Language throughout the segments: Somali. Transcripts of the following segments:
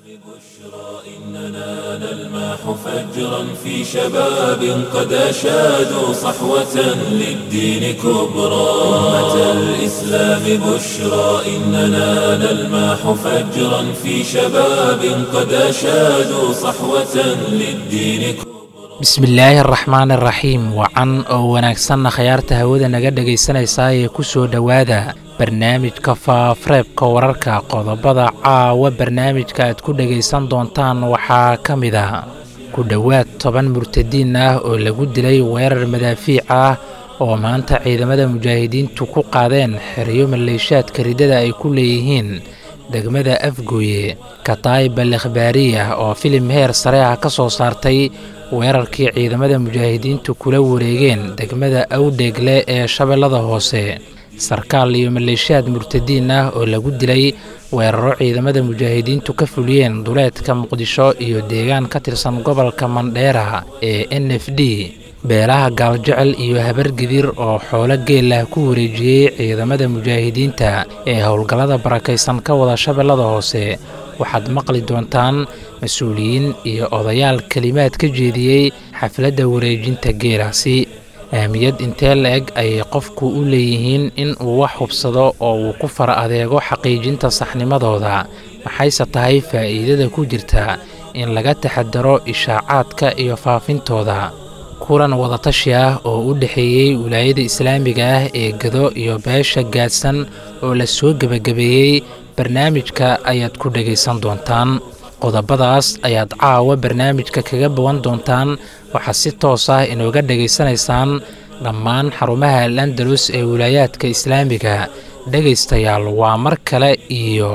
إننا نلمح فجرا في شباب قد أشادوا صحوة للدين كبرى أمة الإسلام بشرى إننا نلمح فجرا في شباب قد أشادوا صحوة للدين كبرى bismillaahi araxmaan araxiim wacan oo wanaagsanna khayaarta hawada naga dhegaysanaysaa ee ku soo dhowaada barnaamijka faafareebka wararka qodobada caawa barnaamijka aad ku dhegaysan doontaan waxaa ka mid a ku dhowaad toban murtadiin ah oo lagu dilay weerar madaafiic ah oo maanta ciidamada mujaahidiintu ku qaadeen xeryo maleeshaadka ridada ay ku leeyihiin degmada afgooye kataayib al ikhbaariya oo filim heer sare ah ka soo saartay weerarkii ciidamada mujaahidiintu kula wareegeen degmada awdheegle ee shabeellada hoose sarkaal iyo maleeshiyaad murtadiin ah oo lagu dilay weeraro ciidamada mujaahidiintu ka fuliyeen duleedka muqdisho iyo deegaan ka tirsan gobolka mandheera ee n f d beelaha gaaljecel iyo habargidir oo xoolo geelah ku wareejiyey ciidamada mujaahidiinta ee howlgallada barakaysan ka wada shabeellada hoose waxaad maqli doontaan mas-uuliyiin iyo odayaal kelimaad ka jeediyey xafladda wareejinta geelaasi ahmiyad intee la-eg ayay qofku u leeyihiin in uu wax hubsado oo uu ku fara adeego xaqiijinta saxnimadooda maxayse tahay faa'iidada ku jirta in laga taxadaro ishaacaadka iyo faafintooda kulan wadatashi ah oo u dhexeeyey wilaayada islaamiga ah ee gado iyo beesha gaadsan oo la soo gebagabeeyey barnaamijka ayaad ku dhegaysan doontaan qodobadaas ayaad caawa barnaamijka kaga bawan doontaan waxaad si toos ah inooga dhegaysanaysaan dhammaan xarumaha al andalus ee wilaayaadka islaamiga dhegaystayaal waa mar kale iyo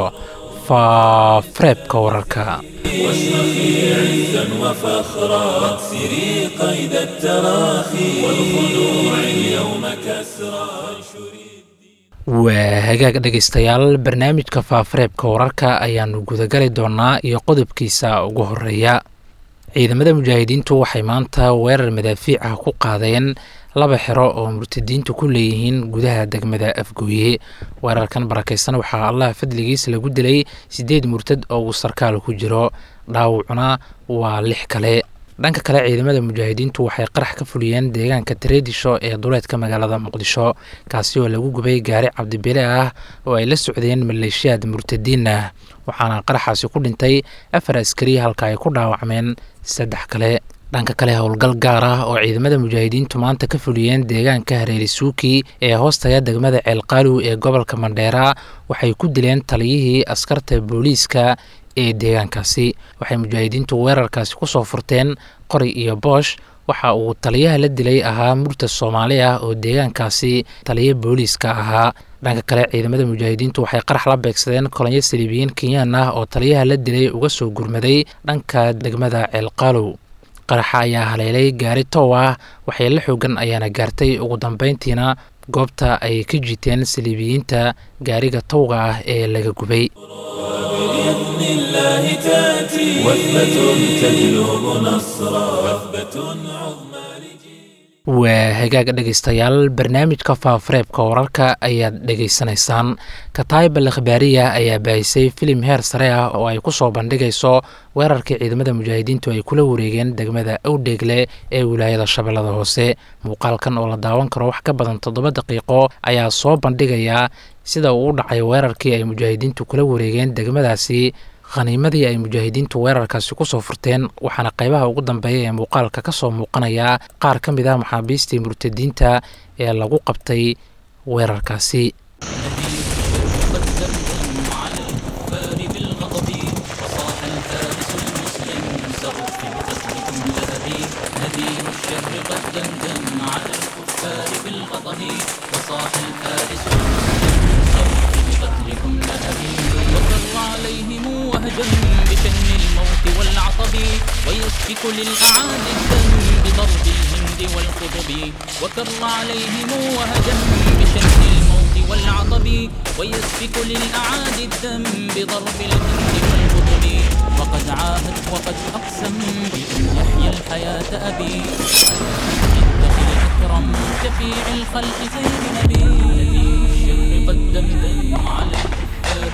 faafareebka wararka واشرخي عزا وفخرا واكسري قيد التراخي والخلوع اليوم كسرى waa hagaag dhegaystayaal barnaamijka faafareebka wararka ayaannu gudagali doonnaa iyo qodobkiisa ugu horeeya ciidamada mujaahidiintu waxay maanta weerar madaafiic ah ku qaadeen laba xero oo murtadiintu ku leeyihiin gudaha degmada afgooye weerarkan barakaysan waxaa allah fadligiis lagu dilay siddeed murtad oo uu sarkaal ku jiro dhaawacuna waa lix kale dhanka kale ciidamada mujaahidiintu waxay qarax ka fuliyeen deegaanka tareedisho ee duleedka magaalada muqdisho kaasi oo lagu gubay gaari cabdibile ah oo ay la socdeen maleeshiyaad murtadiin ah waxaana qaraxaasi ku dhintay afar askari halka ay ku dhaawacmeen saddex kale dhanka kale howlgal gaar ah oo ciidamada mujaahidiintu maanta ka fuliyeen deegaanka hareeri suuki ee hoostaga degmada ceelqaaluw ee gobolka mandheera waxay ku dileen taliyihii askarta booliiska ee deegaankaasi waxay mujaahidiintu weerarkaasi ku soo furteen qori iyo boosh waxa uu taliyaha la dilay ahaa murtad soomaali ah oo deegaankaasi taliya booliiska ahaa dhanka kale ciidamada mujaahidiintu waxay qarax la beegsadeen kolonyo saliibiyiin kenyaan ah oo taliyaha la dilay uga soo gurmaday dhanka degmada ceelqaalow qaraxa ayaa haleelay gaari tow ah waxyeelo xoogan ayaana gaartay ugu dambeyntiina goobta ay ka jiiteen saliibiyiinta gaariga towga ah ee laga gubay بإذن الله تأتي وثبة تجلب نصرا وثبة عظمى waa hagaag dhegaystayaal barnaamijka faafareebka wararka ayaad dhegaysanaysaan kataayib al ikhbaariya ayaa baahisay filim heer sare ah oo ay ku soo bandhigayso weerarkii ciidamada mujaahidiintu ay kula wareegeen degmada awdheegle ee wilaayada shabeellada hoose muuqaalkan oo la daawan karo wax ka badan toddoba daqiiqo ayaa soo bandhigaya sida uu u dhacay weerarkii ay mujaahidiintu kula wareegeen degmadaasi khaniimadii ay mujaahidiintu weerarkaasi ku soo furteen waxaana qaybaha ugu dambeeya ee muuqaalka ka soo muuqanaya qaar ka mid ah maxaabiistii murtadiinta ee lagu qabtay weerarkaasi عليهم وهجا بشن الموت والعطب ويسفك للأعادي الدم بضرب الهند والقطب وكر عليهم وهجا بشن الموت والعطب ويسفك للأعادي الدم بضرب الهند والقطب وقد عاهد وقد أقسم بأن يحيى الحياة أبي اتخذ أكرم شفيع الخلق خير نبي الشر قد دمدم على الكفار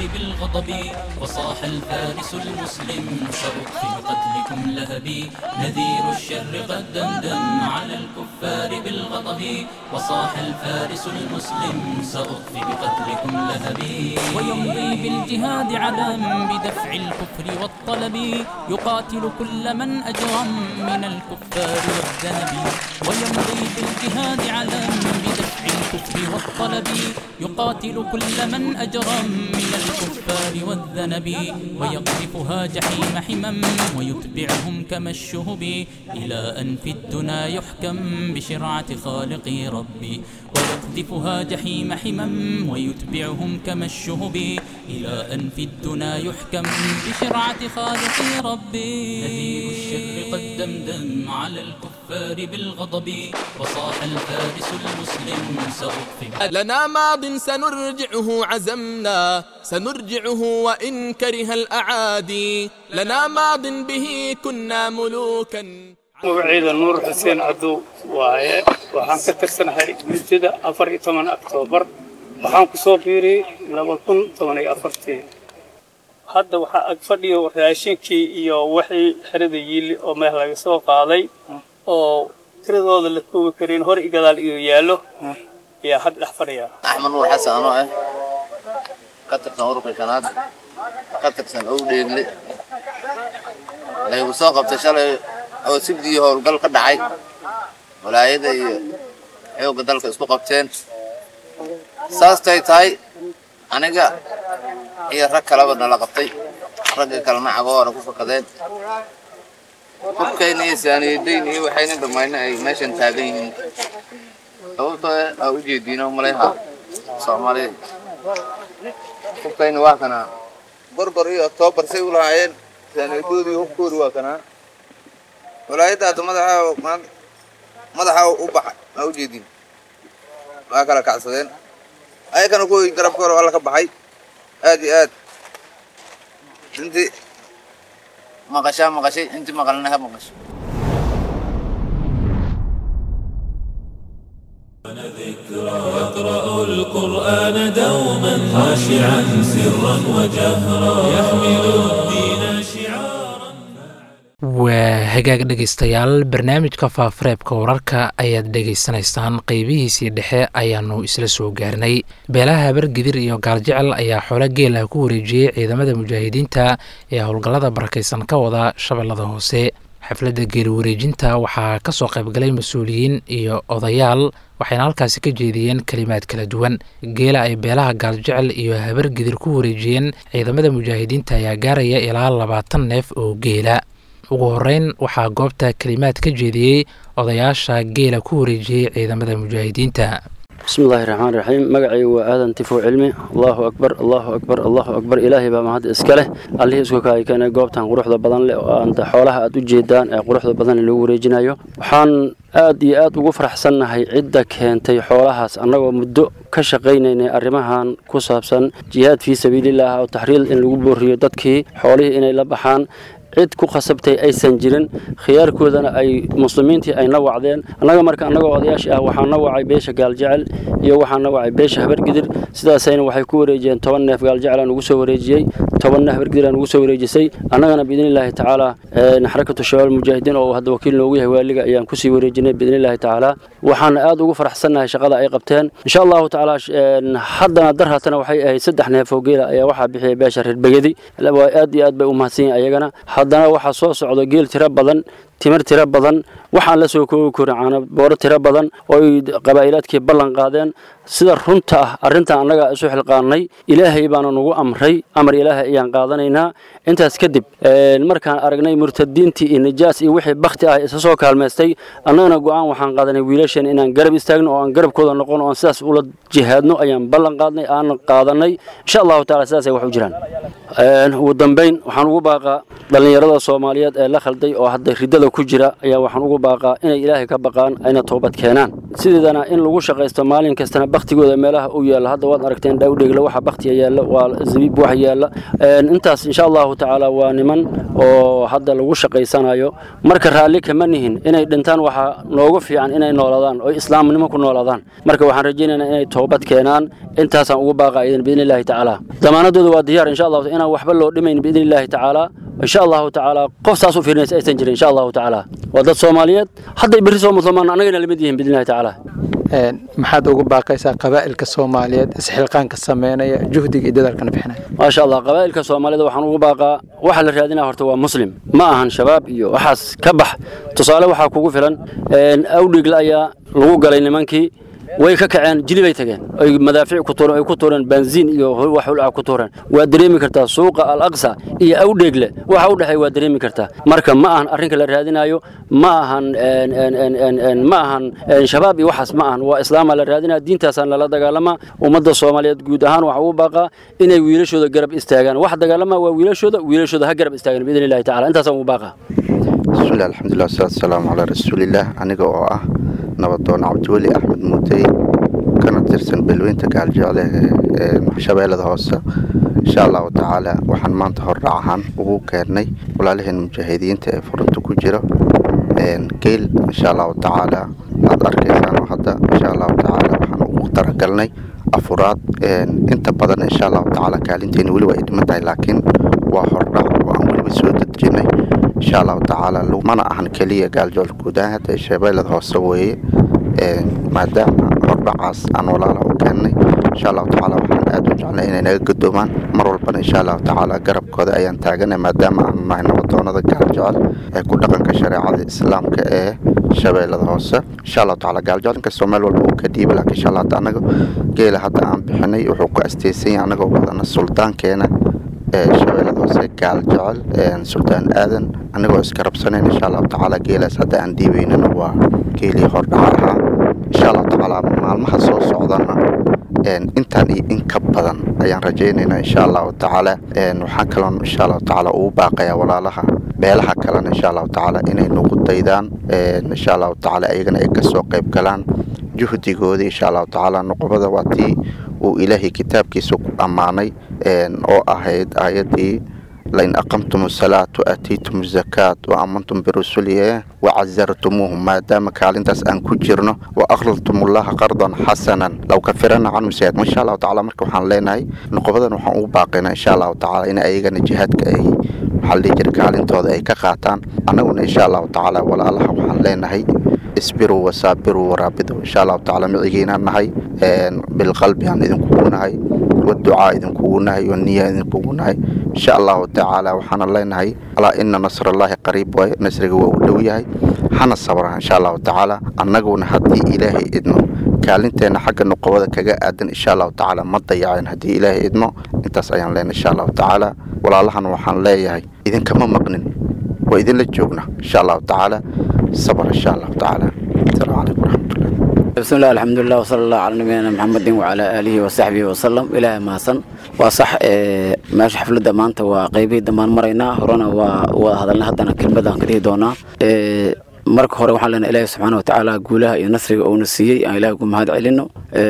بالغضب وصاح الفارس المسلم سأطفي بقتلكم لهبي نذير الشر قد دمدم على الكفار بالغضب وصاح الفارس المسلم سأطفي بقتلكم لهبي ويمضي بالجهاد علم بدفع الكفر والطلب يقاتل كل من أجرم من الكفار والذنب ويمضي بالجهاد علم بدفع الكفر والطلب يقاتل كل من أجرم من الكفار والذنب ويقذفها جحيم حمم ويتبعهم كما الشهب إلى أن في الدنا يحكم بشرعة خالقي ربي ويقذفها جحيم حمم ويتبعهم كما الشهب إلى أن في الدنا يحكم بشرعة خالقي ربي نذير الشر قد دمدم على الكفار بالغضب وصاح الفارس المسلم سأطفئ لنا ماض سنرجعه عزمنا سنرجعه وإن كره الأعادي لنا ماض به كنا ملوكا magaciida nuur xuseen cadow waaye waxaan ka tirsanahay muddada afar iyo toban oktoobar waxaan ku soo biiriyey laba kun toban iyo afartii hadda waxaa ag fadhiyo raashinkii iyo wixii xerada yiili oo meel laga soo qaaday oo tiradooda la koobi karin hor i gadaal iyo yaallo ayaa hadda dhex fadhiya axmed nuur xasan anoo ah ka tirsan ururka shanaad ka tirsan owdheegle laygu soo qabtay shalay oo sibdii howlgal ka dhacay walaayada iyo xoogga dalka isku qabteen saastay tahay aniga iyo rag kaleba nala qabtay ragga kalena cagoona ku fakadeen hubkayna iyo saaniyadayn iyo waxayna dhammayna ay meeshan taagan yihiin sababtoo aa u jeediino malayha soomaalida hubkayna waa kanaa gorgor iyo oktoobar say u lahaayeen saaniyadoodii hubkoodi waa kanaa walaayadda hadda madaxa madaxa u baxay aa u jeedin waa kala kacsadeen ayakana kuwii garabka hore alla ka baxay aad iyo aad intii maqashaa maqashay intii maqalna ha maqasho يقرأ القرآن دوما خاشعا سرا وجهرا يحمل الدين شعارا waa hagaag dhegaystayaal barnaamijka faafareebka wararka ayaad dhegaysanaysaan qeybihiisii dhexe ayaanu isla soo gaarnay beelaha habargidir iyo gaaljecel ayaa xoolo geelah ku wareejiyey ciidamada mujaahidiinta ee howlgallada barakaysan ka wada shabeellada hoose xafladda geeli wareejinta waxaa ka soo qaybgalay mas-uuliyiin iyo odayaal waxayna halkaasi ka jeediyeen kelimaad kala duwan geela ay beelaha gaaljecel iyo habargidir ku wareejiyeen ciidamada mujaahidiinta ayaa gaaraya ilaa labaatan neef oo geela ugu horeyn waxaa goobta kelimaad ka jeediyey odayaasha geela ku wareejiyey ciidamada mujaahidiinta bismillahi raxmaan raxiim magacaygu waa aadan tifow cilmi allaahu akbar allaahu akbar allaahu akbar ilaahay baa mahad iska leh allihii isku kaay keenay goobtan quruxda badan leh oo aanta xoolaha aad u jeedaan ee quruxda badan lagu wareejinayo waxaan aad iyo aad ugu faraxsannahay cidda keentay xoolahaas annagoo muddo ka shaqaynaynay arrimahan ku saabsan jihaad fii sabiilillaah oo taxriil in lagu booriyo dadkii xoolihii inay la baxaan cid ku khasabtay aysan jirin khiyaarkoodana ay muslimiintii ay na wacdeen annaga marka annagoo odayaashii ah waxaan na wacay beesha gaaljecel iyo waxaan na wacay beesha habargidir sidaasayna waxay ku wareejiyeen toban neef gaaljecel aan ugu soo wareejiyey tobanna habargidir aan ugu soo wareejisay annagana biidnillaahi tacaala xarakatu shabaab mujaahidiin oo hadda wakiil noogu yahay waaliga ayaan kusii wareejinay biidnillaahi tacaala waxaana aad ugu faraxsannahay shaqada ay qabteen insha allahu tacaala haddana dar hatana waxay ahayd saddex neef oo geela ayaa waxaa bixiyay beesha reer begedi aad iyo aad bay u mahadsan yihin ayagana haddana waxaa soo socda geel tiro badan timir tiro badan waxaan la soo koobi karin caana booro tiro badan oo ay qabaa'ilaadkii ballan qaadeen sida runta ah arrintan annaga isu xilqaannay ilaahay baana nagu amray amar ilaahay ayaan qaadanaynaa intaas kadib markaan aragnay murtadiintii iyo nijaas iyo wixii bakhti ah isa soo kaalmaystay annagana go'aan waxaan qaadanay wiilashan inaan garab istaagno oo aan garabkooda noqon oo aan sidaas ula jihaadno ayaan ballan qaadnay aan qaadanay insha allahu taala sidaasay wax u jiraan ugu dambayn waxaan ugu baaqaa dhallinyarada soomaaliyeed ee la khalday oo hadda riddada ku jira ayaa waxaan ugu baaqaa inay ilaahay ka baqaan ayna toobad keenaan sideedana in lagu shaqaysto maalin kastana baktigooda meelaha u yaalla hadda waad aragteen dhawdheegla waxa baktiga yaalla waa zabiib wax yaalla intaas insha allahu tacaala waa niman oo hadda lagu shaqaysanayo marka raalli kama nihin inay dhintaan waxaa noogu fiican inay noolaadaan oo islaamnimo ku noolaadaan marka waxaan rajaynaynaa inay toobad keenaan intaasaan ugu baaqa idan biidni illaahi tacaala damaanadooda waa diyaar insha allahu inaan waxba loo dhimayn biidni illaahi tacaala insha allahu tacaala qof saas u fiirinaysa aysan jirin insha allahu tacaala waa dad soomaaliyeed hadday berri soo muslimaan annagana lamid yihiin biidni illahi tacaala maxaad ugu baaqaysaa qabaa'ilka soomaaliyeed isxilqaanka sameynaya juhdiga iyo dadaalkana bixinaya maasha allah qabaa'ilka soomaalida waxaan ugu baaqaa waxa la raadinaya horta waa muslim ma ahan shabaab iyo waxaas ka bax tusaale waxaa kugu filan awdhigla ayaa lagu galay nimankii way ka kaceen jili bay tageen ay madaafiic ku tuureen ay ku tuureen benziin iyo wax hulca ku tuureen waa dareemi kartaa suuqa al aqsa iyo awdheegle waxa u dhexeey waa dareemi kartaa marka ma ahan arrinka la raadinayo ma ahan ma ahan shabaab iyo waxaas ma ahan waa islaamaa la raadinaya diintaasaan lala dagaalamaa ummadda soomaaliyeed guud ahaan waxa ugu baaqaa inay wiilashooda garab istaagaan wax dagaalamaa waa wiilashooda wiilashooda ha garab istaagaan biidni illahi tacala intaasaan ugu baaqaa bismillahi alxamdulilah wasalaatu wasalaamu calaa rasuulillaah aniga oo ah nabadoon cabdiweli axmed muutey kana tirsan beelweynta gaaljecle ee shabeellada hoose insha allahu tacaala waxaan maanta hordhac ahaan ugu keennay walaalaheen mujaahidiinta ee furunta ku jira geel insha allahu tacaala aad arkaysaan oo hadda insha allahu tacaala waxaan ugu talagalnay afuraad inta badan insha allahu tacaala kaalinteeni weliba ay dhiman tahay laakiin waa hordhac oo aan weliba soo dadjinay insha allahu tacaala mana ahan keliya gaaljecel guud ahaan hadda shabeellada hoose weeye maadaama hordhacaas aan walaalaha u keennay insha allahu tacaala waxaan aad u jeclay inay naga gadoomaan mar walbana insha allahu tacaala garabkooda ayaan taaganay maadaama aanu nahay nabadoonada gaaljecel ee ku dhaqanka shareecada islaamka ee shabeellada hoose insha allahu tacaala gaaljecel inkastoo meel walba uu ka dhiiba laakiin insha allah hadda anaga geela hadda aan bixinay wuxuu ku asteysan yahay anagoo wadana suldaankeena ee shabeellada hoose gaal jecel suldaan aadan anagoo iska rabsanayn insha allahu tacaala geelaas hadda aan dhiibaynana waa geelii hordhaca ahaa insha allahu tacaala maalmaha soo socdana intaan iyo in ka badan ayaan rajaynaynaa insha allahu tacaala waxaan kaloon insha allahu tacaala ugu baaqayaa walaalaha beelaha kalena insha allahu tacaala inay nagu daydaan insha allahu tacaala ayagana ay kasoo qayb galaan juhdigoodii insha allahu tacaala noqobada waa tii uu ilaahay kitaabkiisa ku ammaanay oo ahayd aayaddii lain aqamtum asalaat waatiitum azakaat wa aamantum birusulihi wacasartumuuhum maadaama kaalintaas aan ku jirno wa aqradtum ullaha qardan xasanan low kafirana canhum sayaat insha allahu tacala marka waxaan leenahay noqobadan waxaan ugu baaqaynaa insha allahu tacaala in ayagana jihaadka ay waxaa la dhihi jira kaalintooda ay ka qaataan annaguna insha allahu tacaala walaalaha waxaan leenahay isbiruu wasaabiruu waraabidu insha allahu tacaala micigiinaan nahay bilqalbi aan idinkugu nahay waducaa idinkugu nahay waniya idinkugu nahay insha allahu tacaala waxaana leenahay alaa ina nasrallaahi qariib waaye nasriga waa uu dhow yahay hana sabra insha allahu tacaala annaguna haddii ilaahay idmo kaalinteenna xagga nuqobada kaga aadan insha allahu tacaala ma dayaceen haddii ilaahay idmo intaas ayaan leenahay insha allahu tacaala walaalahan waxaan leeyahay idinkama maqnin waa idinla joogna insha allahu tacaala sabr insha allahu tacaala asalaamu calaykum waraxmatullah بسم الله الحمد لله وصلى الله على نبينا محمد وعلى آله وصحبه وسلم إلى ما سن وصح ماشي حفلة maanta waa qeybihii dambaan maraynaa horena waa waa hadalna haddana kelmadan ka dhihi doonaa marka hore waxaan leenahay ilaahi subxaana watacaala guulaha iyo nasriga uuna siiyey aan ilaahay ugu mahad celino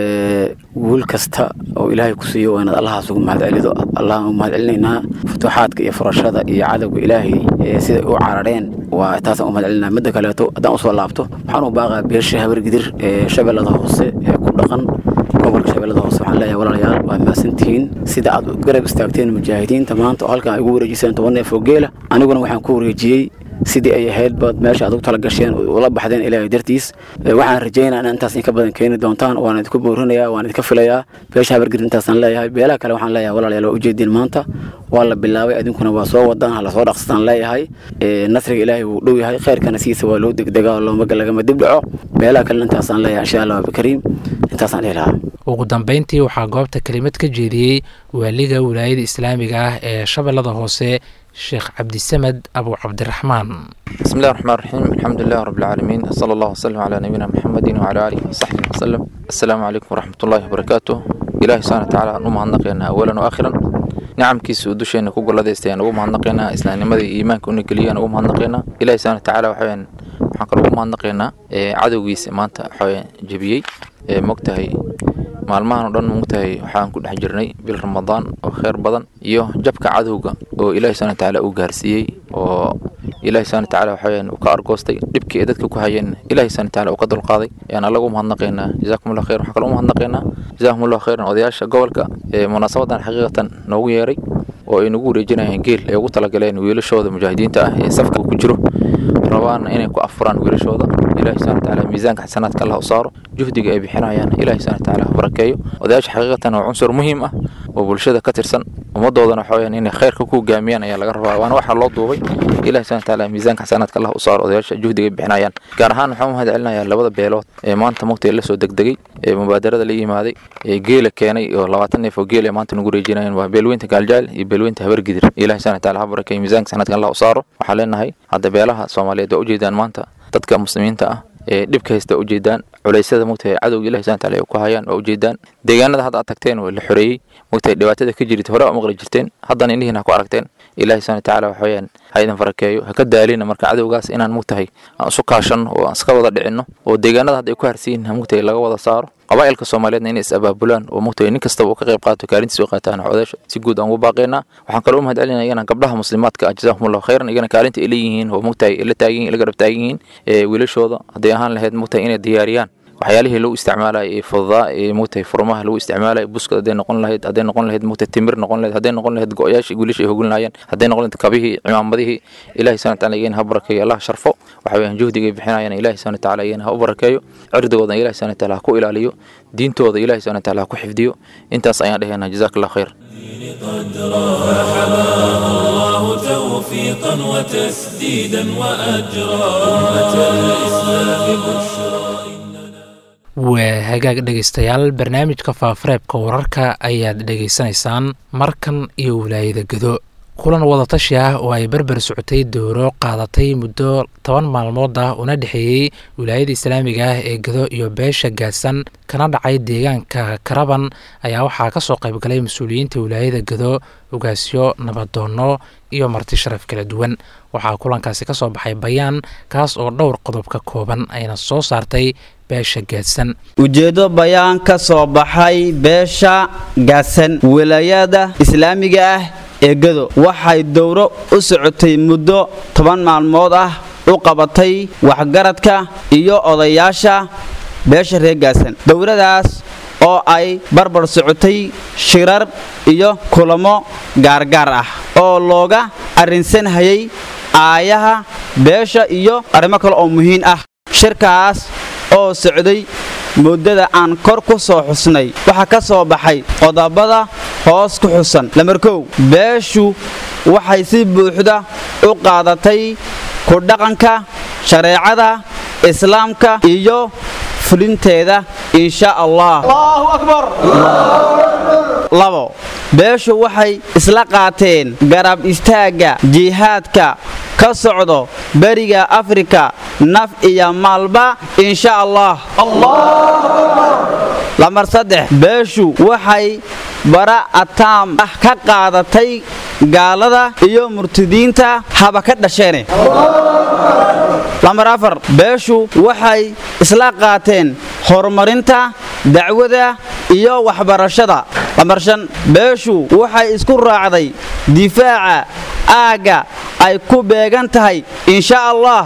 guul kasta oo ilaahay ku siiyo waa inaad allahaas ugu mahad celido allahan ugu mahad celinaynaa futuuxaadka iyo furashada iyo cadowga ilaahay siday u carareen waa taasaan u mahad celinaa midda kaleeto haddaan usoo laabto waxaan u baaqaa beesha habargidir ee shabeellada hoose ee ku dhaqan gobolka shabeellada hoose waxaan leeyahay walaalayaal waa mahadsantihiin sida aad garab istaagteen mujaahidiinta maanta oo halkan ay ugu wareejiseen toban neef oo geela aniguna waxaan ku wareejiyey sidii ay ahayd baad meesha aad ugu tala gasheen ula baxdeen ilaahay dartiis waxaan rajaynaa in intaas in ka badan keeni doontaan waan idinku boorinayaa waan idinka filayaa beesha habargir intaasaan leeyahay beelaha kale waxaan leeyahay walaalayaal waa ujeediin maanta waa la bilaabay adinkuna waa soo wadaan ha lasoo dhaqsataan leeyahay nasriga ilaahay wuu dhow yahay khayrkana siisa waa loo degdegaa oo looma lagama dib dhaco beelaha kale intaasaan leeyahay insha allah abikariim intaasaan dhihi lahaa ugu dambeyntii waxaa goobta kelimad ka jeediyey waaliga wilaayada islaamiga ah ee shabeellada hoose sheekh cabdisamed abu cabdiraxmaan بسم الله الرحمن الرحيم الحمد لله رب العالمين صلى الله وسلم على نبينا محمد وعلى آله وصحبه وسلم السلام عليكم ورحمة الله وبركاته إلهي سبحانه وتعالى نوم هنقينا أولا وآخرا nicamkiisa uu dusheena ku golladaystay aan ugu mahadnaqaynaa islaamnimada iyo iimaanka una geliyay aan ugu mahadnaqaynaa ilahi subhana watacaala waxaweyaan waxaan kaloo ugu mahadnaqaynaa cadowgiisa maanta waxaweyaan jebiyey mogtahay maalmahan oo dhan mogtahay waxaan ku dhex jirnay bil ramadaan oo kheyr badan iyo jabka cadowga oo ilahi subhana watacaala uu gaarsiiyey oo ilahi subhana watacaala waxaweyaan uu ka argoostay dhibkii ay dadka ku hayeen ilahi subhana watacaala uu ka dulqaaday ayaan allaga u mahadnaqaynaa jazakum allah khayr waxaan kaloo u mahadnaqaynaa jazakum allah khayran odayaasha gobolka ee munaasabadan xaqiiqatan noogu yeeray oo ay nagu wareejinayaan geel ay ugu talagaleen wiilashooda mujaahidiinta ah ee safka ku jiro rabaana inay ku afuraan wiilashooda ilahi subhana watacaala miisaanka xasanaadka allah u saaro juhdiga ay bixinayaan ilahi subhana watacaala ha barakeeyo odayaasha xaqiiqatan waa cunsur muhiim ah oo bulshada ka tirsan ummadoodana waxa weyaan inay khayrka ku hogaamiyaan ayaa laga rabaa waana waxaa loo duubay ilahi subhana watacaala miisaanka xasanaadka allah u saaro odayaasha juhdiga ay bixinayaan gaar ahaan waxaan u mahad celinayaa labada beelood ee maanta mugtay la soo degdegay ee mubaadarada la yimaaday ee geela keenay oo labaatan neef oo geel ee maanta nagu reejinayaan waa beelweynta gaaljaal iyo beelweynta habargidir ilahi subhana watacaala ha barakeeyo miisaanka xasanaadka allah u saaro waxaan leenahay hadda beelaha soomaaliyeed waa ujeedaan maanta dadka muslimiinta ah ee dhibka haysta waa ujeedaan culeysyada mugtahay cadowga ilahi subhana wataala ay ku hayaan waa ujeedaan deegaanada hadda aad tagteen waa la xoreeyey mugtahay dhibaatada ka jirta hore waa maqli jirteen haddana indhihiin ha ku aragteen ilahi subhana watacaala waxa weyaan ha idin farakeeyo ha ka daalina marka cadowgaas inaan mugtahay aan isu kaashanno oo aan iska wada dhicinno oo deegaanada hadda ay ku harsiyin mugtahay laga wada saaro qabaa'ilka soomaaliyeedna inay is abaabulaan oo mugtahay nin kastaba uu ka qayb qaato kaalintiisa u qaataan odaasha si guud aan ugu baaqaynaa waxaan kaloo u mahad celinaya iyana gabdhaha muslimaadka ah jazakumullahu khayran iyagana kaalinta ay leeyihiin oo mugtahay la taagan yihin la garab taagan yihiin ee wiilashooda hadday ahaan lahayd mugtahay inay diyaariyaan waxyaalihii lagu isticmaalaya ee fududaa ee mugtahay furmaha lagu isticmaalaya buskad hadday noqon lahayd hadday noqon lahayd mugtahay timir noqon lahayd hadday noqon lahayd go-yaashii wiilasha ay hogin lahaayeen hadday noqon lahayd kabihii cimaamadihii ilahi subhana wataala iyana ha barakeeyo allah sharfo waxa weeyaan juhdigay bixinayaan ilahi subhana wataala iyana ha u barakeeyo cirdigoodan ilahi subhana wataala ha ku ilaaliyo diintooda ilahi subhana wataala ha ku xifdiyo intaas ayaan dhehaynaa jazaak allah khayr الله توفيقا وتسديدا وأجرا أمة الإسلام بشرى waa hagaag dhegaystayaal barnaamijka faafareebka wararka ayaad dhegaysanaysaan markan iyo wilaayada gado kulan wadatashi ah oo ay berber socotay dooro qaadatay muddo toban maalmood ah una dhexeeyey wilaayada islaamiga ah ee gado iyo beesha gaadsan kana dhacay deegaanka karaban ayaa waxaa ka soo qaybgalay mas-uuliyiinta wilaayada gado ogaasyo nabadoonno iyo marti sharaf kala duwan waxaa kulankaasi ka soo baxay bayaan kaas oo dhowr qodob ka kooban ayna soo saartay beesha gaadsan ujeeddo bayaan ka soo baxay beesha gaadsan wilaayada islaamiga ah ee gado waxay dowro u socotay muddo toban maalmood ah u qabatay waxgaradka iyo odayaasha beesha reer gaadsan dowradaas oo ay barbar socotay shirar iyo kulamo gaargaar ah oo looga arrinsanhayay aayaha beesha iyo arrimo kale oo muhiim ah shirkaas oo socday muddada aan kor ku soo xusnay waxaa ka soo baxay qodobada hoos ku xusan lamarkow beeshu waxay si buuxda u qaadatay ku dhaqanka shareecada islaamka iyo fulinteeda insha allah labo beeshu waxay isla qaateen garab istaagga jihaadka ka socdo beriga afrika naf iyo maalba insha allah lamar saddex beeshu waxay bara ataam ah ka qaadatay gaalada iyo murtidiinta haba ka dhasheene lamar afar beeshu waxay isla qaateen horumarinta dacwada iyo waxbarashada lamar shan beeshu waxay isku raacday difaaca aagga ay ku beegan tahay insha allah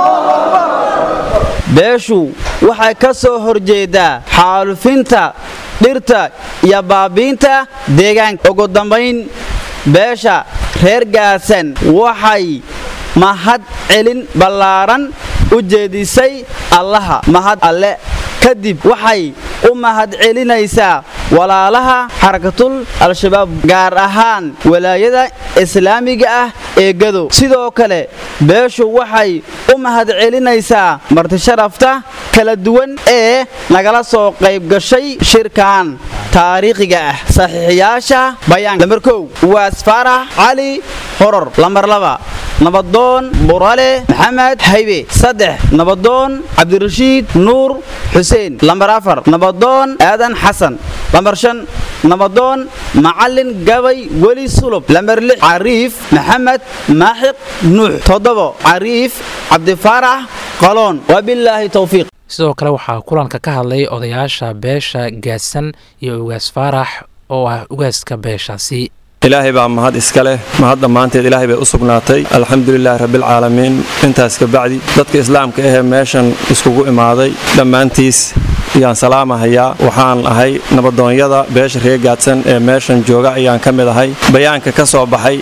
beeshu waxay ka soo horjeedaa xaalufinta dhirta iyo baabiinta deegaanka ugu dambayn beesha reer gaadsan waxay mahad celin ballaaran u jeedisay allaha mahad alle kadib waxay u mahad celinaysaa walaalaha xarakatul al-shabaab gaar ahaan walaayada islaamiga ah ee gadow sidoo kale beeshu waxay u mahad celinaysaa martisharafta kala duwan ee nagala soo qayb gashay shirkan taariikhiga ah saxiixiyaasha bayaanka lamar kow waas faarax cali horor lamar laba nabadoon burale maxamed haybe saddex nabadoon cabdirashiid nuur xuseen lambar afar nabadoon aadan xasan lambar shan nabadoon macalin gabay weli sulub lambar lix cariif maxamed maaxiq nuux toddobo cariif cabdifaarax qaloon wabilaahi towfiiq sidoo kale waxaa kulanka ka hadlay odayaasha beesha gaadsan iyo ugaas faarax oo ah ugaaska beeshaasi ilaahay baa mahad iska leh mahad dhammaanteed ilaahay bay u sugnaatay alxamdulilaahi rabbilcaalamiin intaas kabacdi dadka islaamka ahee meeshan iskugu imaaday dhammaantiis ayaan salaamahayaa waxaan ahay nabadoonyada beesha reer gaadsan ee meeshan jooga ayaan ka mid ahay bayaanka ka soo baxay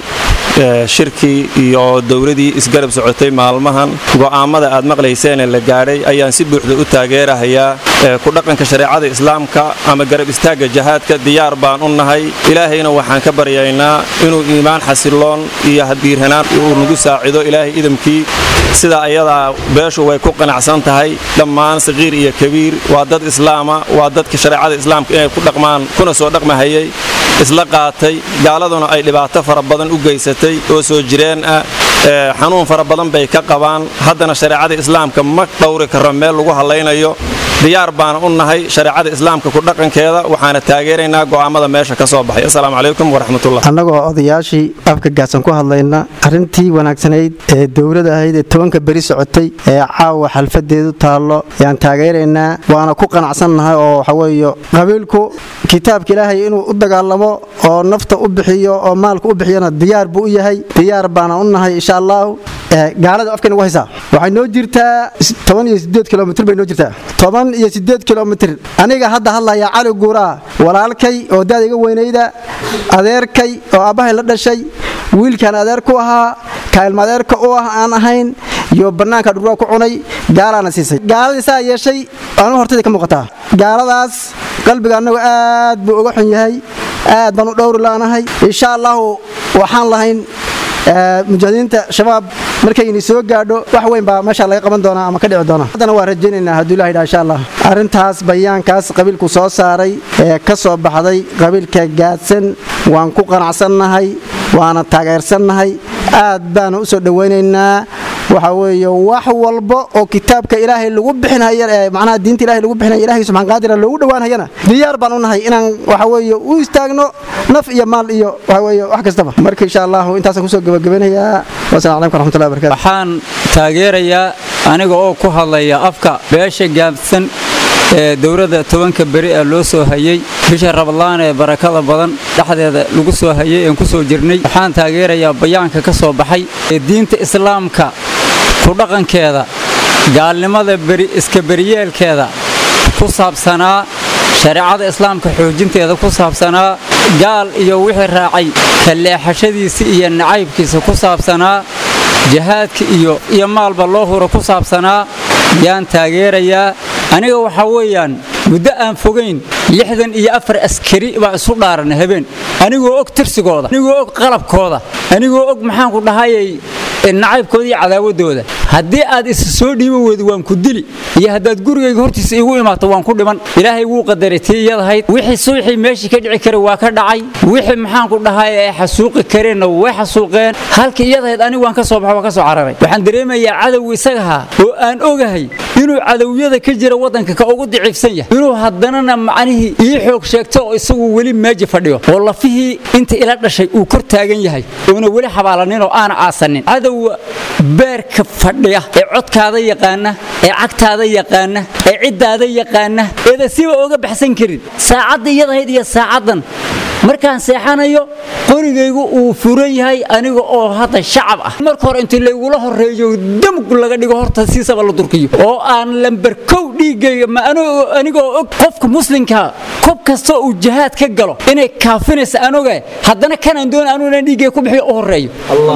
shirkii iyo dowladii isgarab socotay maalmahan go'aammada aad maqlayseenee la gaadhay ayaan si buuxda u taageerahayaa ku dhaqanka shareecada islaamka ama garab istaagga jahaadka diyaar baan u nahay ilaahayna waxaan ka baryaynaa inuu iimaan xasiloon iyo hadiirhanaan uu nagu saacido ilaahay idamkii sida ayadaa beeshu way ku qanacsan tahay dhammaan saqiir iyo kabiir waa dad islaama waa dadka shareecada islaamka inay ku dhaqmaan kuna soo dhaqmahayay isla qaatay gaaladuna ay dhibaato fara badan u geysatay oo soo jireen ah xanuun fara badan bay ka qabaan haddana shareecada islaamka ma dhowri karo meel lagu hallaynayo diyaar baana u nahay shareecada islaamka ku dhaqankeeda waxaana taageeraynaa go'aammada meesha ka soo baxay assalaamu calaykum waraxmatullah annagoo odayaashii afka gaadsan ku hadlayna arrintii wanaagsanayd ee dowlada ahayd ee tobanka beri socotay ee caawa xalfadeedu taallo yaan taageeraynaa waana ku qanacsannahay oo waxaweeye qabiilku kitaabka ilaahay inuu u dagaalamo oo nafta u bixiyo oo maalka u bixiyona diyaar buu u yahay diyaar baana u nahay insha allahu gaalada afka nagu haysaa waxay noo jirtaa toban iyo sideed kilomitr bay noo jirtaa toban iyo sideed kilomitr aniga hadda hadlaya cali guuraa walaalkay oo daad iga weynayda adeerkay oo aabbahay la dhashay wiilkaan adeer ku ahaa kaalma adeerka u ah aan ahayn iyo bannaanka dhurwaa ku cunay gaalaana siisay gaaladii saa yeeshay aanu hortayda ka muuqataa gaaladaas qalbiga annagu aad buu uga xun yahay aad baan u dhowri laanahay insha allahu waxaan lahayn mujaahidiinta shabaab markayni soo gaadho wax weyn baa meesha laga qaban doonaa ama ka dhici doona haddana waa rajaynaynaa hadduu ilaha yidhaha insha allah arrintaas bayaankaas qabiilku soo saaray ee ka soo baxday qabiilka gaadsan waan ku qanacsannahay waana taageersannahay aad baana u soo dhowaynaynaa waxa weeye wax walba oo kitaabka ilaahay lagu bixinhaya ee macnaha diinta ilahay lagu bixinaya ilahay subxaan qaadira loogu dhowaanhayana diyaar baan u nahay inaan waxa weeye u istaagno naf iyo maal iyo waxa weeye wax kastaba marka insha allahu intaasaan kusoo gabagabanayaa wasalaamu calaykum waraxmatullahi wabarakatu waxaan taageerayaa aniga oo ku hadlaya afka beesha gaabsan ee dowladda tobanka beri ee loo soo hayey bisha rabadlaan ee barakada badan dhexdeeda lagu soo hayey een ku soo jirnay waxaan taageerayaa bayaanka ka soo baxay ee diinta islaamka ku dhaqankeeda gaalnimada beri iska beriyeelkeeda ku saabsanaa shareecada islaamka xoojinteeda ku saabsanaa gaal iyo wixii raacay ka leexashadiisa iyo nacaybkiisa ku saabsanaa jahaadka iyo iyo maalba loo huro ku saabsanaa yaan taageerayaa aniga waxaa weeyaan muddo aan fogayn lixdan iyo afar askari baa isu dhaaranay habeen anigoo og tirsigooda anigoo og qalabkooda anigoo og maxaanku dhahayay nacaybkooda iyo cadaawadooda haddii aad isa soo dhiiban weydo waan ku dili iyo haddaad gurigayga hortiisa igu imaato waan ku dhiman ilaahay wuu qadaray tii iyadahayd wixii suuxii meeshii ka dhici kara waa ka dhacay wixii maxaanku dhahay ay xasuuqi kareenna way xasuuqeen halkii iyadahayd anigu waan ka soo baxo waan ka soo cararay waxaan dareemayaa cadowga isagaha oo aan ogahay inuu cadowyada ka jira waddanka ka ugu daciifsan yahay inuu haddanana macnihii ii xoog sheegto oo isagu weli meeji fadhiyo oo lafihii inta ila dhashay uu kor taagan yahay oona weli xabaalanin oo aana aasanin cadowga beerka fadhiya ee codkaada yaqaana ee cagtaada yaqaana ee ciddaada yaqaana eeda siba oga baxsan karin saacadda iyadahayd iyo saacaddan markaan seexanayo qorigaygu uu furan yahay aniga oo hadda shacab ah marka hore intii laygula horeeyo damg laga dhigo horta siisaba la durkiyo oo aan lambar kow dhiigayga ma anigoo og qofka muslimka kob kasta uu jihaad ka galo inay kaafinaysa aan ogahay haddana kanaan doon anuuna dhiiggay ku bixiyo u horeeyo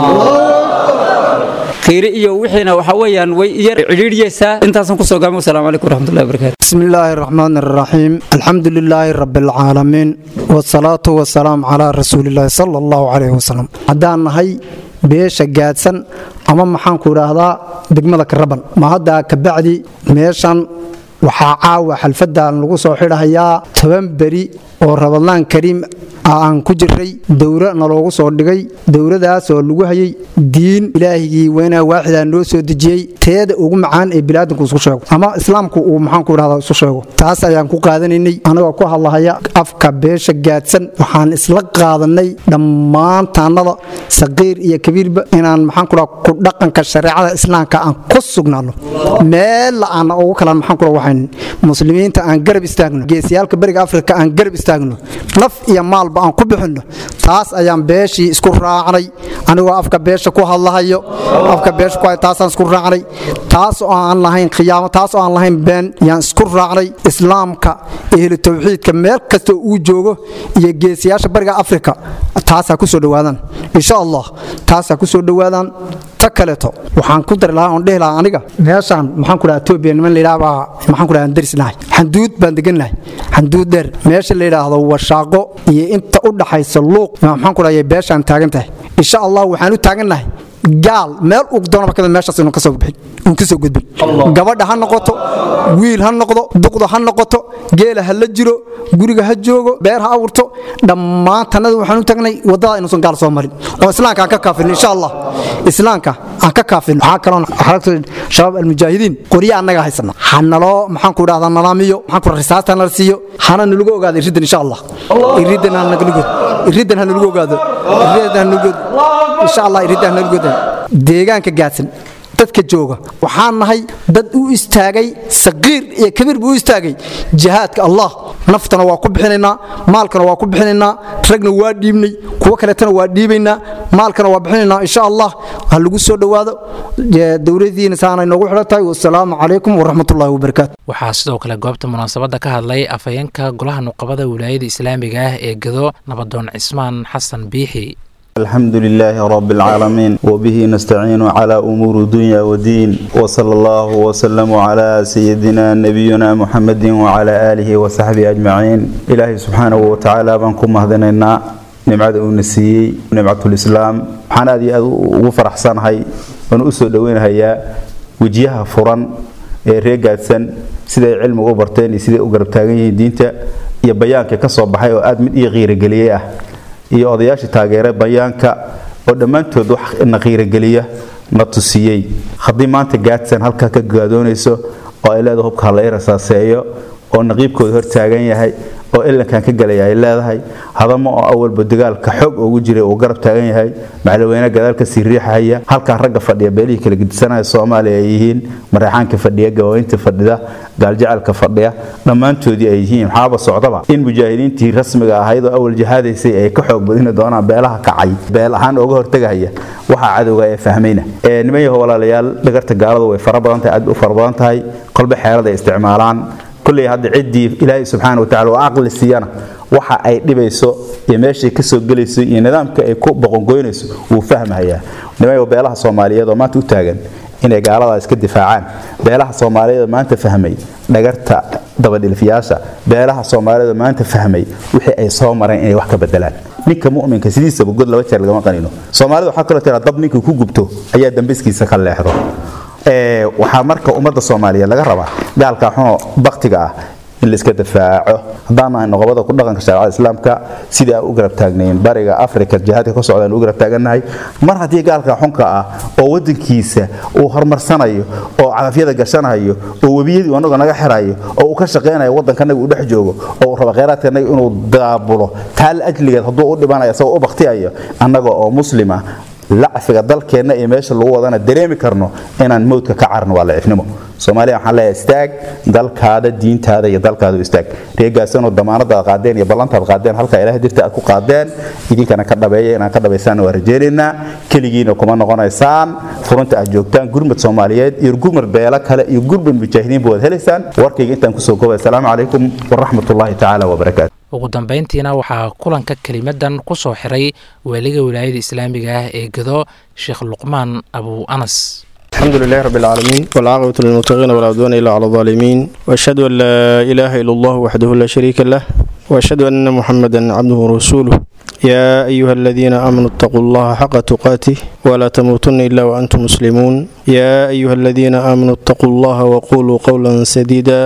qiire iyo wixiina waxa weeyaan way yar cidhiidhiyeysaa intaasan kusoo gaabay wasalaamu calaykum waraxmatullahi wabarakatu بسم الله الرحمن الرحيم الحمد لله رب العالمين والصلاة والسلام على رسول الله صلى الله عليه وسلم haddaan nahay beesha gaadsan ama maxaan ku idhaahdaa degmada karaban ma haddaa kabacdi meeshan waxaa caawa xalfadan lagu soo xidhahayaa toban beri oo rabadlaan kariim aan ku jiray dowro naloogu soo dhigay dowradaas oo lagu hayay diin ilaahigii weynaa waaxidaa noo soo dejiyey teeda ugu macaan ee bilaadanku isku sheego ama islaamku uu maxaanku idhahda isu sheego taas ayaan ku qaadanaynay anagoo ku hadlahaya afka beesha gaadsan waxaan isla qaadanay dhammaan taannada saqiir iyo kabiirba inaan maxaanku dhaha ku dhaqanka shareecada islaamka aan ku sugnaano meella aan ugu kalan maxaanku dhaha waxayn muslimiinta aan garab istaagno geesiyaalka bariga afrika aan garab istaagno naf iyo maalba aan ku bixinno taas ayaan beeshii isku raacnay anigoo afka beesha ku hadlahayo afka beesha ku taasaan isku raacnay taas oo aan lahayn khiyaamo taas oo aan lahayn been yaan isku raacnay islaamka ehlu tawxiidka meel kasta uu joogo iyo geesiyaasha bariga afrika taasaa ku soo dhowaadaan insha allah taasaa ku soo dhowaadaan ta kaleeto waxaan ku dari lahaa oon dhehi lahaa aniga meeshaan maxaan ku dhaha etoobiya niman layidhaha baa maxaan ku dhaha aan daris nahay xanduud baan degan nahay xanduud dheer meesha la yidhaahdo washaaqo iyo inta u dhaxaysa luuq maxaan ku dhaha beeshaan taagan tahay insha allah waxaan u taagan nahay gaal meel uu doonaba kamid meeshaas inuu kasoo bixin uun kasoo gudbin gabadha ha noqoto wiil ha noqdo duqda ha noqoto geela ha la jiro guriga ha joogo beer ha awurto dhammaan tannada waxaan u tagnay waddada inuusan gaal soo marin oo islaamka aan ka kaafin insha allah islaamka aan ka kaafin waxaa kaloo xaragta shabaab almujaahidiin qorya annaga haysana ha naloo maxaan ku idhahdaa nalaamiyo maxaan ku risaasta nala siiyo hana nalagu ogaado iriddan insha allah iriddan ha nalagu iriddan ha nalagu ogaado iriddan ha nalagu insha allah iriddan ha nalagu deegaanka gaadsan dadka jooga waxaan nahay dad u istaagay saqiir iyo kabiir buu u istaagay jihaadka allah naftana waa ku bixinaynaa maalkana waa ku bixinaynaa ragna waa dhiibnay kuwo kaleetana waa dhiibaynaa maalkana waa bixinaynaa insha allah ha lagu soo dhowaado dowladiina saanay noogu xidhan tahay wasalaamu calaykum waraxmatullahi wabarakaatu waxaa sidoo kale goobta munaasabadda ka hadlay afhayeenka golaha nuqabada wilaayada islaamiga ah ee gado nabadoon cismaan xasan biixi الحمد لله رب العالمين وبه نستعين على أمور الدنيا والدين وصلى الله وسلم على سيدنا نبينا محمد وعلى آله وصحبه أجمعين إلهي سبحانه وتعالى بانكم مهدننا نمعد أونسي نمعة الإسلام حنا دي وفر حسان هاي ونؤسو دوين هيا وجيها فران ريقاتسن سيدة علم أوبرتين سيدة أقرب تاغين دينتا يبيانك كسو بحي وآدم إي غير قليئة iyo odayaashii taageeray bayaanka oo dhammaantood wax na qiirogeliya na tusiyey haddii maanta gaadsan halkaa ka gaadoonayso oo ay leedahay hubka hala rasaaseeyo oo naqiibkooda hor taagan yahay oo ilankan ka galaya ay leedahay hadamo oo awalba dagaalka xoog ugu jiray uu garab taagan yahay macalweyne gadaal ka sii riixaya halkaa ragga fadhiya beelihii kala gedisanaya soomaaliya ay yihiin mareexaanka fadhiya gawaweynta fadhida gaaljacalka fadhiya dhammaantoodii ay yihiin maxaaba socdaba in mujaahidiintii rasmiga ahayd oo awal jihaadaysay ay ka xoog badini doonaan beelaha kacay beel ahaan uga hortegahaya waxaa cadowga ee fahmayna niman yaho walaalayaal dhagarta gaaladu way fara badan tahay aad u fara badan tahay kolba xeelad ay isticmaalaan kulley hadda ciddii ilaahay subxaana wa tacala oo aqli siiyana waxa ay dhibayso iyo meeshay ka soo gelayso iyo nidaamka ay ku boqongoynayso wuu fahmahayaa nimayo beelaha soomaaliyeed oo maanta u taagan inay gaaladaa iska difaacaan beelaha soomaaliyeed oo maanta fahmay dhagarta dabadhilfiyaasha beelaha soomaaliyeed oo maanta fahmay wixii ay soo mareen inay wax ka bedelaan ninka mu'minka sidiisaba god laba jeer lagama qanino soomaalida waxaa kaloo tiraa dab ninkii ku gubto ayaa dambiskiisa ka leexdo waxaa marka ummadda soomaaliyeed laga rabaa gaalka xunoo baktiga ah in la iska difaaco haddaan nahay noqobada ku dhaqanka shareecada islaamka sidii aan u garab taagnayn bariga afrika jihaadka ka socdaan u garab taagannahay mar haddii gaalka xunka ah oo wadankiisa uu horumarsanayo oo cadafyada gashanayo oo webiyadii anaga naga xirayo oo uu ka shaqaynayo waddankanaga uu dhex joogo oo uu raba khayraadkanaga inuu daabulo taal ajligeed hadduu u dhibanayo isagoo u baktiyayo annaga oo muslima lacfiga dalkeenna iyo meesha lagu wadana dareemi karno inaan mowdka ka carno waa lacifnimo soomaaliya waxaan leeyahay istaag dalkaada diintaada iyo dalkaada u istaag reegaasanoo damaanadaad qaadeen iyo ballantaad qaadeen halkaa ilahay dirta aad ku qaadeen idinkana ka dhabeeya inaan ka dhabaysaan waa rajaynaynaa keligiina kuma noqonaysaan furunta aad joogtaan gurmad soomaaliyeed iyo gurmad beelo kale iyo gurmad mujaahidiinba waad helaysaan warkayga intaan kusoo koobay asalaamu calaykum waraxmatullaahi tacaala wabarakaatu ugu dambayntiina waxaa kulanka kelimadan ku soo xiray waaliga wilaayada islaamiga ah ee gado sheekh luqmaan abu anas الحمد لله رب العالمين والعاقبة للمتقين ولا عدوان إلا على الظالمين وأشهد أن لا إله إلا الله وحده لا شريك له وأشهد أن محمدا عبده ورسوله يا أيها الذين آمنوا اتقوا الله حق تقاته ولا تموتن إلا وأنتم مسلمون يا أيها الذين آمنوا اتقوا الله وقولوا قولا سديدا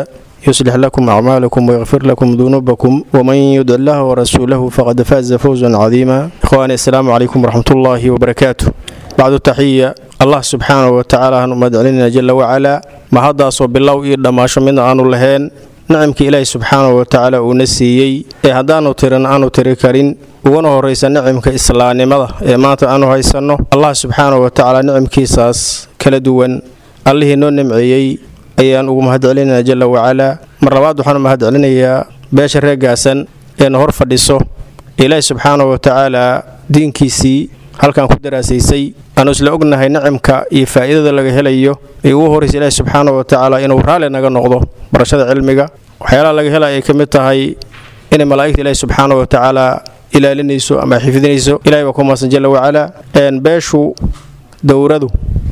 يصلح لكم أعمالكم ويغفر لكم ذنوبكم ومن يدع الله ورسوله فقد فاز فوزا عظيما إخواني السلام عليكم ورحمة الله وبركاته بعد التحية الله سبحانه وتعالى هنمد علينا جل وعلا ما هذا صوب بالله إيدا ما شمنا أنو لهين نعمك إلهي سبحانه وتعالى ونسيي ee haddaanu tirin aanu tiri karin uguna horraysa nicimka islaamnimada ee maanta aanu haysanno allah subxaanahu wa tacaala nicimkiisaas kala duwan allihii noo nimceeyey ayaan ugu mahadcelinaynaa jalla wacalaa mar labaad waxaanu mahadcelinayaa beesha reegaasan eena hor fadhiso ilaahi subxaanahu wa tacaala diinkiisii halkan ku daraasaysay aanu isla ognahay nicimka iyo faa'iidada laga helayo ee ugu horraysa ilaahi subxaanahu wa tacaala inuu raalli naga noqdo barashada cilmiga waxyaalaha laga hela ay ka mid tahay inay malaa'igta ilaahi subxaanahu wa tacaala ilaalinayso ama xifdinayso ilahi baa ku maasan jalla wacalaa beeshu dowradu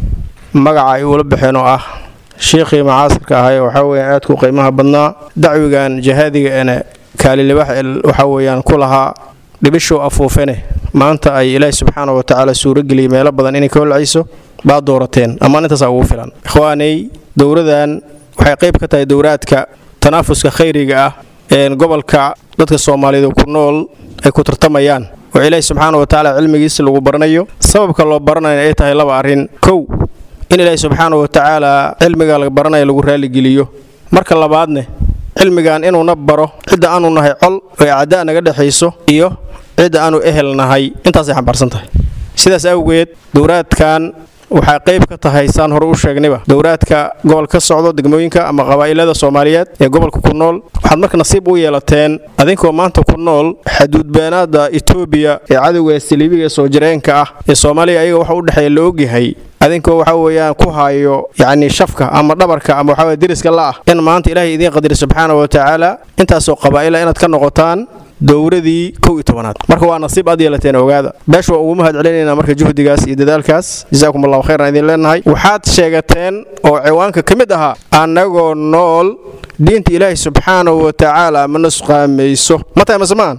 magaca ay ula baxeen oo ah shiikhii macaasirka ahay waxaa weeyaan aadku qiimaha badnaa dacwigan jahaadiga ene kaalilibax waxaa weeyaan ku lahaa dhibishow afuufene maanta ay ilaahi subxaanahu wa tacaala suurageliyay meelo badan inay ka holcayso baad doorateen ammaan intaasaa ugu filan ikhwaanay dowradan waxay qayb ka tahay dowraadka tanaafuska khayriga ah ee gobolka dadka soomaaliyeed ku nool ay ku tartamayaan oo ilaahi subxaana wa tacaala cilmigiisa lagu baranayo sababka loo baranaya ay tahay laba arrin kow in ilaahi subxaana wa tacaala cilmiga la baranaya lagu raaligeliyo marka labaadne cilmigan inuuna baro cidda aanu nahay col oo acdaa naga dhexayso iyo cidda aanu ehel nahay intaasay xambaarsan tahay sidaas awgeed dowraadkan waxaa qayb ka tahay saan hore u sheegnayba dowraadka gobol ka socdo degmooyinka ama qabaa'ilada soomaaliyeed ee gobolka ku nool waxaad marka nasiib u yeelateen adinkoo maanta ku nool xaduudbeenaada etoobiya ee cadowga saliibiga ee soo jireenka ah ee soomaaliya ayaga waxa u dhexeeya la ogyahay adinkoo waxa weeyaan ku hayo yacni shafka ama dhabarka ama waxa weye deriska la ah in maanta ilaahay idiin qadari subxaana wa tacaala intaasoo qabaa'ila inaad ka noqotaan dowradii kow iyo tobanaad marka waa nasiib aad yeelateen ogaada beesha waa ugu mahad celinaynaa marka juhdigaas iyo dadaalkaas jazaakum allahu khayran idin leenahay waxaad sheegateen oo ciwaanka ka mid ahaa annagoo nool diinta ilaahi subxaanahu wa tacaala ma nusqaamayso ma tahay masemaan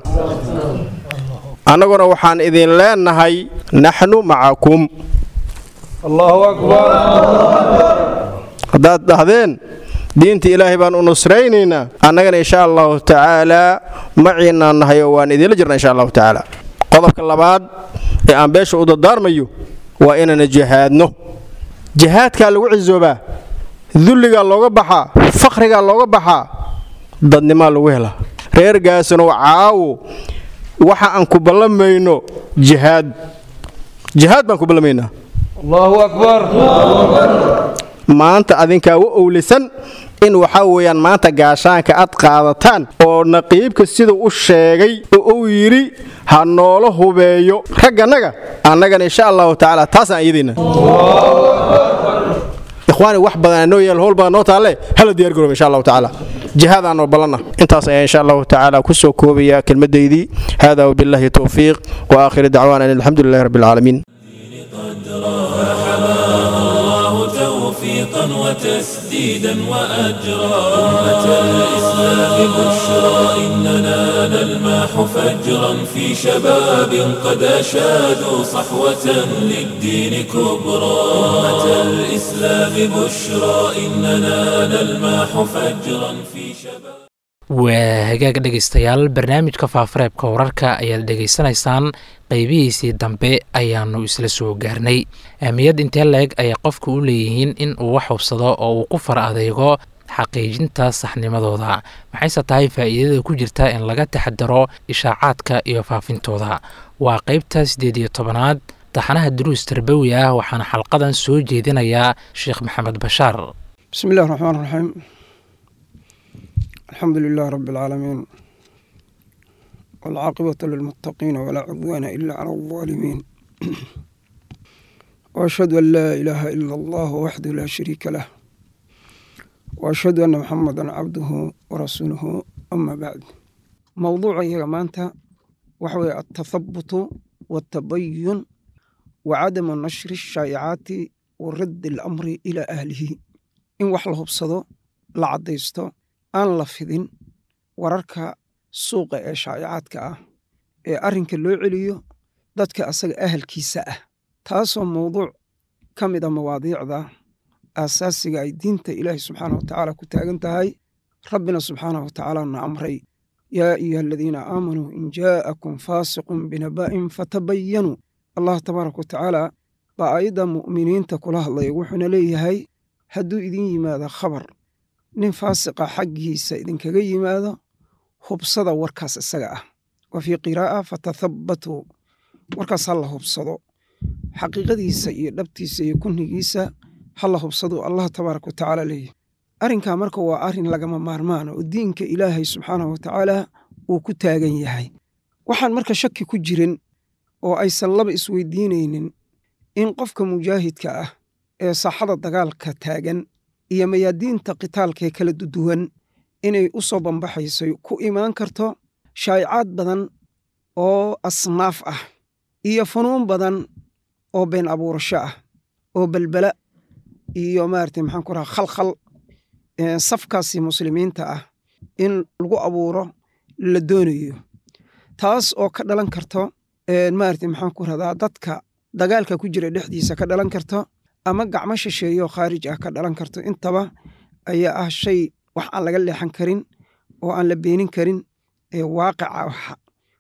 annaguna waxaan idin leenahay naxnu macakum allahu akbar haddaad dhahdeen diinta ilaahay baan u nusraynaynaa annagana insha allahu tacaalaa maciinaan nahay oo waan idiinla jirna insha allahu tacaala qodobka labaad ee aan beesha u dardaarmayo waa inaana jihaadno jihaadkaa lagu cisoobaa dulligaa looga baxaa fakhrigaa looga baxaa dadnimaa lagu helaa reer gaasanow caawo waxa aan ku ballamayno jihaad jihaad baan ku ballamaynaa allahu akbar maanta adinkaa u owlisan in waxaa weeyaan maanta gaashaanka aad qaadataan oo naqiibka siduu u sheegay oo uu yidhi ha noola hubeeyo raggannaga annagana insha allahu tacaala taasaan iyadayna ikhwaani wax badan anoo yaal howl badan noo taalle hala diyaar garooba insha allahu tacaala jihaadaanoo ballanna intaas ayaa insha allahu tacaala ku soo koobaya kelmadaydii hada wabillahi towfiiq wa aakhiru dacwaana an alxamdu lilahi rabbi alcaalamiin توفيقا وتسديدا وأجرا أمة الإسلام بشرى إننا نلماح فجرا في شباب قد أشادوا صحوة للدين كبرى أمة الإسلام بشرى إننا نلماح فجرا في شباب waa hagaag dhegaystayaal barnaamijka faafareebka wararka ayaad dhegaysanaysaan qaybihiisii dambe ayaanu isla soo gaarnay ahmiyad intee la-eg ayay qofku u leeyihiin in uu wax hubsado oo uu ku far adeego xaqiijinta saxnimadooda maxayse tahay faa'iidada ku jirta in laga taxadaro ishaacaadka iyo faafintooda waa qaybta siddeed iyo tobanaad taxanaha duruus tarbawi ah waxaana xalqadan soo jeedinayaa sheekh maxamed bashaar بسم الله الرحمن الرحيم الحمد لله رب العالمين والعاقبة للمتقين ولا عدوان إلا على الظالمين وأشهد أن لا إله إلا الله وحده لا شريك له وأشهد أن محمدا عبده ورسوله أما بعد موضوع يا مانتا وحوي التثبت والتبين وعدم نشر الشائعات ورد الأمر إلى أهله إن وحله بصدو la caddaysto aan la fidin wararka suuqa ee shaa'icaadka ah ee arrinka loo celiyo dadka asaga ahalkiisa ah taasoo mawduuc ka mid a mawaadiicda aasaasiga ay diinta ilaahi subxaana wa tacaala ku taagan tahay rabbina subxaanahu watacaala na amray yaa ayuha aladiina aamanuu in jaa'akum faasiqun binaba'in fatabayanuu allah tabaaraka watacaala baa aayadda mu'miniinta kula hadlaya wuxuuna leeyahay hadduu idin yimaado khabar nin faasiqa xaggiisa idinkaga yimaado hubsada warkaas isaga ah wa fii qiraa'a fatathabbatuu warkaas ha la hubsado xaqiiqadiisa iyo dhabtiisa iyo kunnigiisa ha la hubsado allah tabaaraka watacaala leeyahy arrinkaa marka waa arrin lagama maarmaan oo diinka ilaahay subxaanahu watacaala uu ku taagan yahay waxaan marka shaki ku jirin oo aysan laba isweydiinaynin in qofka mujaahidka ah ee saaxada dagaalka taagan iyo mayaadiinta qitaalkaee kala duwan inay u soo bambaxayso ku imaan karto shaa'icaad badan oo asnaaf ah iyo funuun badan oo been abuurasho ah oo belbela iyo maarata maxaan ku raha khalkhal safkaasi muslimiinta ah in lagu abuuro la doonayo taas oo ka dhalan karto maarata maxaan ku rahdaa dadka dagaalka ku jira dhexdiisa ka dhalan karto ama gacmo shisheeyo khaarij ah ka dhalan karto intaba ayaa ah shay wax aan laga leexan karin oo aan la beenin karin ee waaqica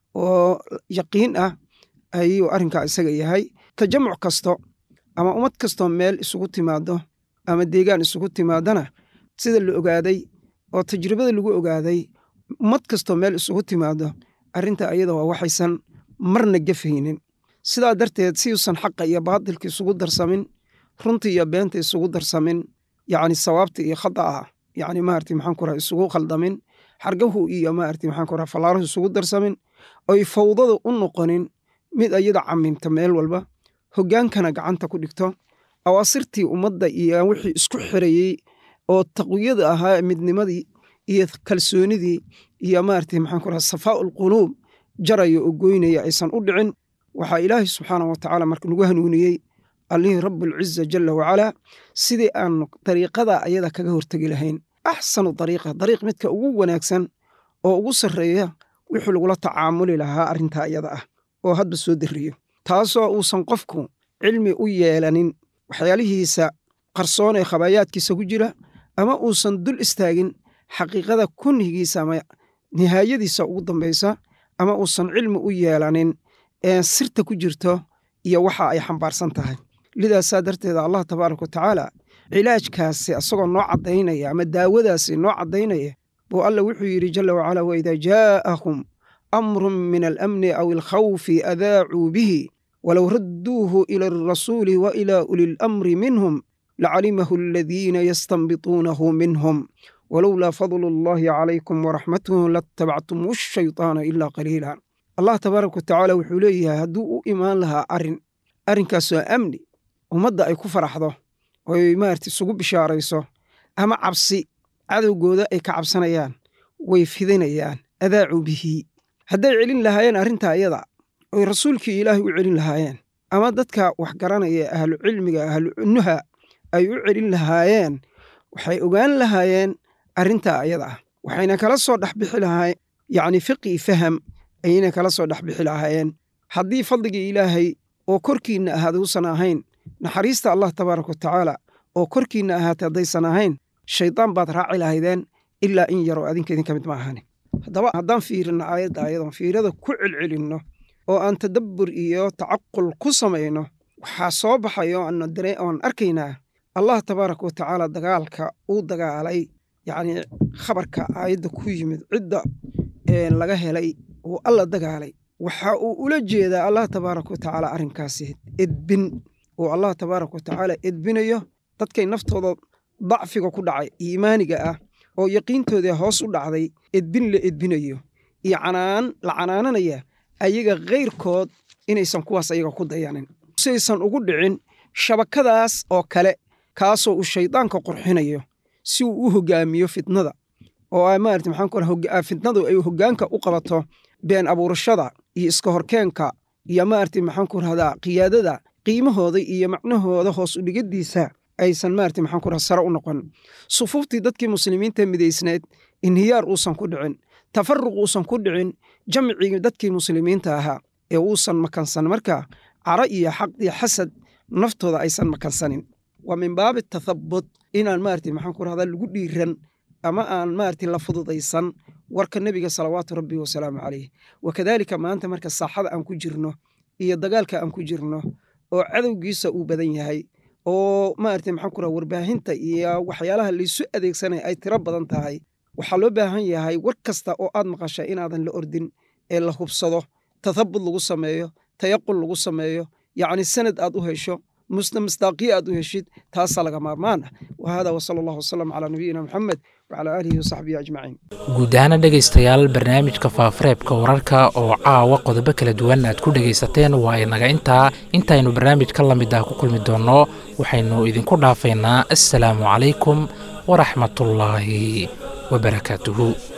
oo yaqiin ah ayuu arrinkaa isaga yahay tajamuc kasto ama ummad kastoo meel isugu timaado ama deegaan isugu timaadana sida la ogaaday oo tajribada lagu ogaaday ummad kastoo meel isugu timaado arrinta ayada waa waxaysan marna gefaynin sidaa darteed siuusan xaqa iyo baadilka isugu darsamin runta iyo beenta isugu darsamin yacni sawaabta iyo khada'a yacni maarati maxaan ku raha isugu khaldamin xargahu iyo maarati maxaan ku raha fallaaruhu isugu darsamin oy fawdada u noqonin mid ayada camimta meel walba hoggaankana gacanta ku dhigto awaasirtii ummadda iyo wixii isku xirayey oo taqwiyada ahaa midnimadii iyo kalsoonidii iyo maarata maxaan ku raha safaa'u alquluub jaraya oo goynaya aysan u dhicin waxaa ilaahay subxaanahu watacaala marka nagu hanuuniyey allihii rabbulciza jalla wacalaa sidii aan dariiqada ayada kaga hortegi lahayn axsanu dariiqa dariiq midka ugu wanaagsan oo ugu sarreeya wixii lagula tacaamuli lahaa arrintaa ayada ah oo hadba soo dariyo taasoo uusan qofku cilmi u yeelanin waxyaalihiisa qarsoon ee khabaayaadkiisa ku jira ama uusan dul istaagin xaqiiqada kunhigiisa ama nihaayadiisa ugu dambaysa ama uusan cilmi u yeelanin ee sirta ku jirto iyo waxa ay xambaarsan tahay lidaasaa darteeda allah tabaaraka watacaala cilaajkaasi asagoo noo caddaynaya ama daawadaasi noo caddaynaya buu alla wuxuu yidhi jalla wacala waidaa jaa'ahum amrun min alamni aw alkhawfi adaacuu bihi walow radduuhu ila alrasuuli wa ila uli lamri minhum lacalimahu aladiina yastanbituunahu minhum walowlaa fadlu allahi calaykum waraxmatuhu latabactum ashaytaana ilaa qaliila allah tabaaraka watacaala wuxuu leeyahay hadduu u imaan lahaa arrin arrinkaasoo amni ummadda ay ku faraxdo oy maarata isugu bishaarayso ama cabsi cadowgooda ay ka cabsanayaan way fidinayaan adaacuu bihi hadday celin lahaayeen arrintaa iyada oy rasuulkii ilaahay u celin lahaayeen ama dadka wax garanaya ahlu cilmiga ahlu nuha ay u celin lahaayeen waxay ogaan lahaayeen arrintaa ayada ah waxayna kala soo dhexbixi lahaa yacni fiqi faham ayayna kala soo dhexbixi lahaayeen haddii fadligii ilaahay oo korkiinna ahaada uusan ahayn naxariista allah tabaaraka watacaala oo korkiinna ahaatay haddaysan ahayn shaydaan baad raaci lahaydeen ilaa in yaroo adinka idinka mid ma ahani haddaba haddaan fiirino aayadda ayadoon fiirada ku celcelinno oo aan tadabbur iyo tacaqul ku samayno waxaa soo baxayo oon arkaynaa allah tabaaraka watacaala dagaalka uu dagaalay yacni khabarka aayadda ku yimid cidda laga helay uu alla dagaalay waxa uu ula jeedaa allah tabaaraka watacaala arrinkaasi edbin uu allah tabaaraka watacaala edbinayo dadkay naftooda dacfiga ku dhacay iimaaniga ah oo yaqiintoodii hoos u dhacday edbin la edbinayo iyo canaan la canaananaya ayaga kayrkood inaysan kuwaas ayaga ku dayanin siaysan ugu dhicin shabakadaas oo kale kaasoo uu shaydaanka qurxinayo si uu u hogaamiyo fitnada oo maarata maxaan ku fitnadu ay hoggaanka u qabato been abuurashada iyo iska horkeenka iyo maarata maxaan ku rahdaa qiyaadada qiimahooda iyo macnahooda hoos udhigadiisa aysan maarata maxaan ku raha sare u noqon sufuuftii dadkii muslimiinta midaysneed inhiyaar uusan ku dhicin tafaruq uusan ku dhicin jamcigii dadkii muslimiinta ahaa ee uusan makansan marka caro iyo xaq iyo xasad naftooda aysan makansanin waa min baabi tathabut inaan maarata maxaan ku rahdaa lagu dhiiran ama aan maaragtay la fududaysan warka nebiga salawaatu rabbi wasalaamu caleyh wakadaalika maanta marka saaxada aan ku jirno iyo dagaalka aan ku jirno oo cadowgiisa uu badan yahay oo maaragtay maxaan ku raha warbaahinta iyo waxyaalaha laysu adeegsanaya ay tiro badan tahay waxaa loo baahan yahay war kasta oo aad maqasha inaadan la ordin ee la hubsado tathabut lagu sameeyo tayaqul lagu sameeyo yacni sanad aad u hesho misdaaqiyo aad u heshid taasaa laga maarmaan ah wahada wasala allahu wasalam calaa nabiyina maxamed wacalaa aalihi wasaxbihi ajmaciin guud ahaana dhegaystayaal barnaamijka faafareebka wararka oo caawa qodobo kala duwan aad ku dhegaysateen waa inaga intaa intaynu barnaamij ka lamid ah ku kulmi doonno waxaynu idinku dhaafaynaa assalaamu calaykum waraxmatullaahi wabarakaatuhu